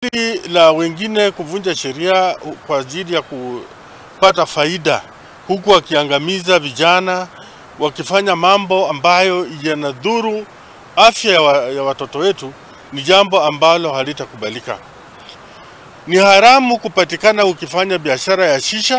hili la wengine kuvunja sheria kwa ajili ya kupata faida, huku wakiangamiza vijana, wakifanya mambo ambayo yanadhuru afya ya, wa, ya watoto wetu, ni jambo ambalo halitakubalika. Ni haramu kupatikana ukifanya biashara ya shisha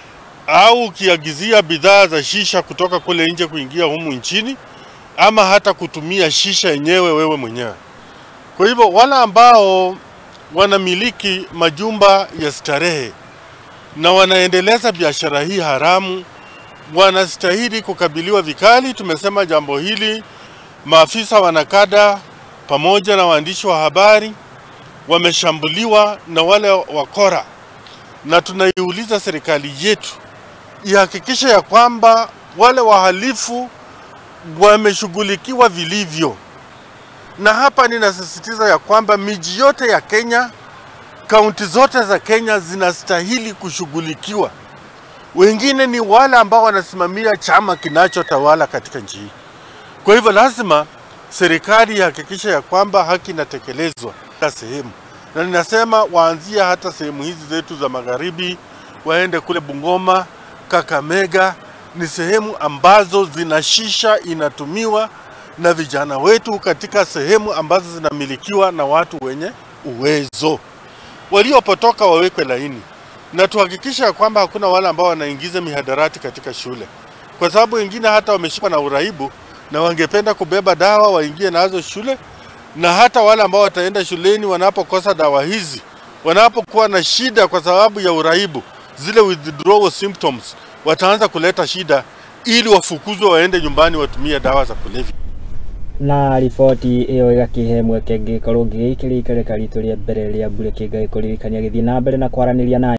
au ukiagizia bidhaa za shisha kutoka kule nje kuingia humu nchini ama hata kutumia shisha yenyewe wewe mwenyewe. Kwa hivyo wale ambao wanamiliki majumba ya starehe na wanaendeleza biashara hii haramu wanastahili kukabiliwa vikali. Tumesema jambo hili, maafisa wanakada pamoja na waandishi wa habari wameshambuliwa na wale wakora, na tunaiuliza serikali yetu ihakikishe ya kwamba wale wahalifu wameshughulikiwa vilivyo. Na hapa ninasisitiza ya kwamba miji yote ya Kenya, kaunti zote za Kenya zinastahili kushughulikiwa. Wengine ni wale ambao wanasimamia chama kinachotawala katika nchi hii. Kwa hivyo lazima serikali ihakikishe ya kwamba haki inatekelezwa kila sehemu, na ninasema waanzie hata sehemu hizi zetu za magharibi, waende kule Bungoma, Kakamega, ni sehemu ambazo zina shisha inatumiwa na vijana wetu katika sehemu ambazo zinamilikiwa na watu wenye uwezo. Waliopotoka wawekwe laini, na tuhakikishe ya kwamba hakuna wale ambao wanaingiza mihadarati katika shule, kwa sababu wengine hata wameshikwa na uraibu na wangependa kubeba dawa waingie nazo shule, na hata wale ambao wataenda shuleni wanapokosa dawa hizi, wanapokuwa na shida kwa sababu ya uraibu, zile withdrawal symptoms, wataanza kuleta shida ili wafukuzwe waende nyumbani watumie dawa za kulevya. na riboti ĩyo ĩgakihe mweke ngĩkorwo ngĩgĩikĩria ikereka ritũ rĩa mbere rĩa mbure kĩnga gĩkũririkania gĩthiĩ na mbere na kwaranĩria na